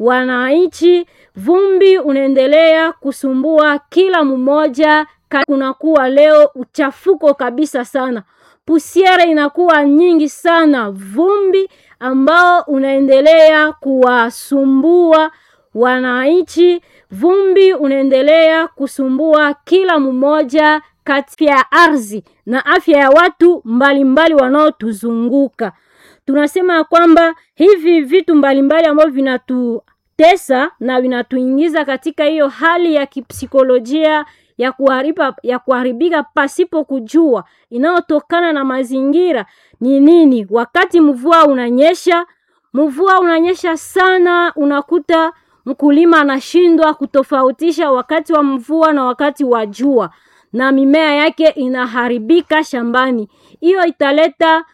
wananchi, vumbi unaendelea kusumbua kila mmoja. Kunakuwa leo uchafuko kabisa sana, pusiere inakuwa nyingi sana, vumbi ambao unaendelea kuwasumbua wananchi, vumbi unaendelea kusumbua kila mmoja kati ya ardhi na afya ya watu mbalimbali wanaotuzunguka. Tunasema ya kwamba hivi vitu mbalimbali ambavyo vinatutesa na vinatuingiza katika hiyo hali ya kipsikolojia ya kuhariba, ya kuharibika pasipo kujua inayotokana na mazingira ni nini. Wakati mvua unanyesha, mvua unanyesha sana, unakuta mkulima anashindwa kutofautisha wakati wa mvua na wakati wa jua, na mimea yake inaharibika shambani. Hiyo italeta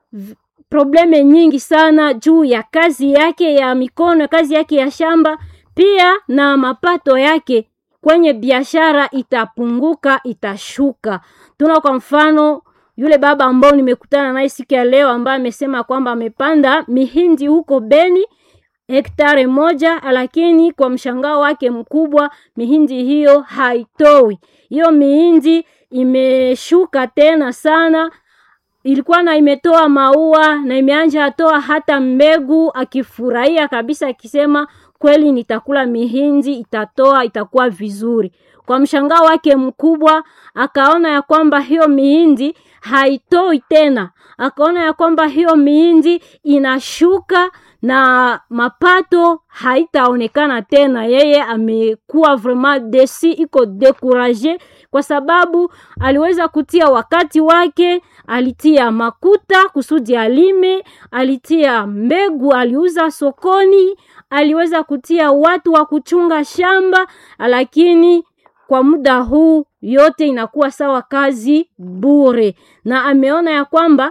probleme nyingi sana juu ya kazi yake ya mikono, kazi yake ya shamba, pia na mapato yake kwenye biashara itapunguka, itashuka. Tuna kwa mfano yule baba ambao nimekutana naye siku ya leo ambaye amesema kwamba amepanda mihindi huko Beni hektare moja, lakini kwa mshangao wake mkubwa mihindi hiyo haitoi. Hiyo mihindi imeshuka tena sana, ilikuwa na imetoa maua na imeanja atoa hata mbegu, akifurahia kabisa, akisema kweli nitakula mihindi, itatoa, itakuwa vizuri. Kwa mshangao wake mkubwa akaona ya kwamba hiyo mihindi haitoi tena, akaona ya kwamba hiyo mihindi inashuka na mapato haitaonekana tena. Yeye amekuwa vraiment desi, iko dekuraje kwa sababu aliweza kutia wakati wake, alitia makuta kusudi alime, alitia mbegu, aliuza sokoni, aliweza kutia watu wa kuchunga shamba, lakini kwa muda huu yote inakuwa sawa kazi bure, na ameona ya kwamba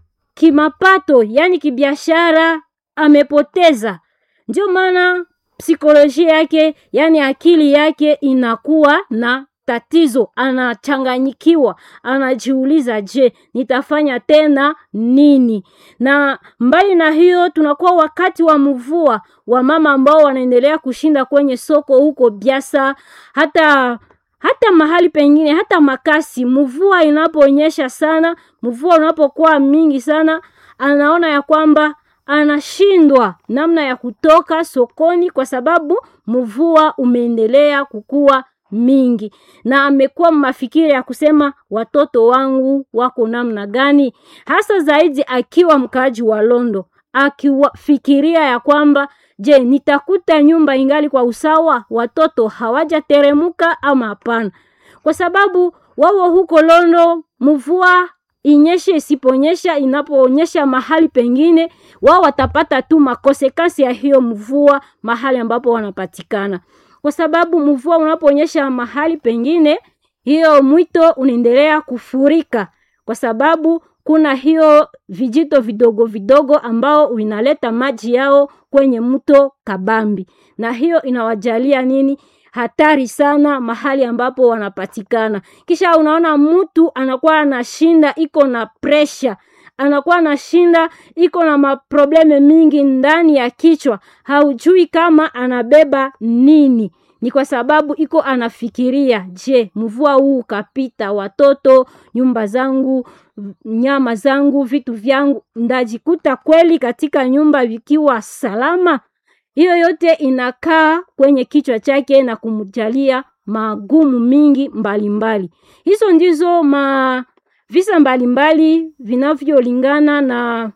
kimapato, yani kibiashara amepoteza. Ndio maana psikolojia yake, yani akili yake inakuwa na tatizo, anachanganyikiwa, anajiuliza, je, nitafanya tena nini? Na mbali na hiyo, tunakuwa wakati wa mvua, wa mama ambao wanaendelea kushinda kwenye soko huko Biasa, hata hata mahali pengine, hata makasi. Mvua inaponyesha sana, mvua unapokuwa mingi sana, anaona ya kwamba anashindwa namna ya kutoka sokoni kwa sababu mvua umeendelea kukua mingi, na amekuwa mafikiri ya kusema watoto wangu wako namna gani, hasa zaidi akiwa mkaaji wa Londo, akifikiria ya kwamba je, nitakuta nyumba ingali kwa usawa, watoto hawajateremuka ama hapana? Kwa sababu wao huko Londo mvua inyeshe isiponyesha, inapoonyesha mahali pengine, wao watapata tu makosekasi ya hiyo mvua mahali ambapo wanapatikana, kwa sababu mvua unaponyesha mahali pengine, hiyo mwito unaendelea kufurika, kwa sababu kuna hiyo vijito vidogo vidogo ambao inaleta maji yao kwenye mto Kabambi, na hiyo inawajalia nini hatari sana mahali ambapo wanapatikana. Kisha unaona mtu anakuwa anashinda iko na presha, anakuwa anashinda iko na maprobleme mingi ndani ya kichwa, haujui kama anabeba nini. Ni kwa sababu iko anafikiria, je, mvua huu ukapita, watoto, nyumba zangu, nyama zangu, vitu vyangu, ndajikuta kweli katika nyumba vikiwa salama? Hiyo yote inakaa kwenye kichwa chake na kumjalia magumu mingi mbalimbali mbali. Hizo ndizo ma visa mbalimbali vinavyolingana na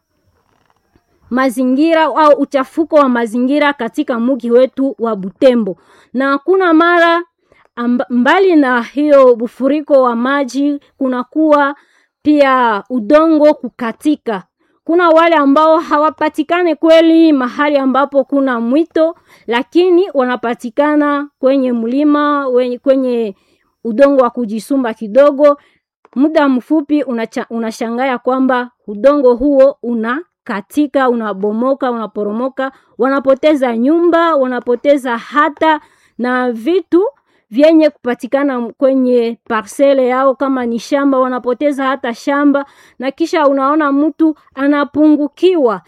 mazingira au uchafuko wa mazingira katika mugi wetu wa Butembo, na kuna mara amba, mbali na hiyo bufuriko wa maji, kunakuwa pia udongo kukatika kuna wale ambao hawapatikane kweli mahali ambapo kuna mwito, lakini wanapatikana kwenye mlima, kwenye udongo wa kujisumba kidogo. Muda mfupi unashangaa kwamba udongo huo unakatika, unabomoka, unaporomoka, wanapoteza nyumba, wanapoteza hata na vitu vyenye kupatikana kwenye parsele yao, kama ni shamba wanapoteza hata shamba, na kisha unaona mtu anapungukiwa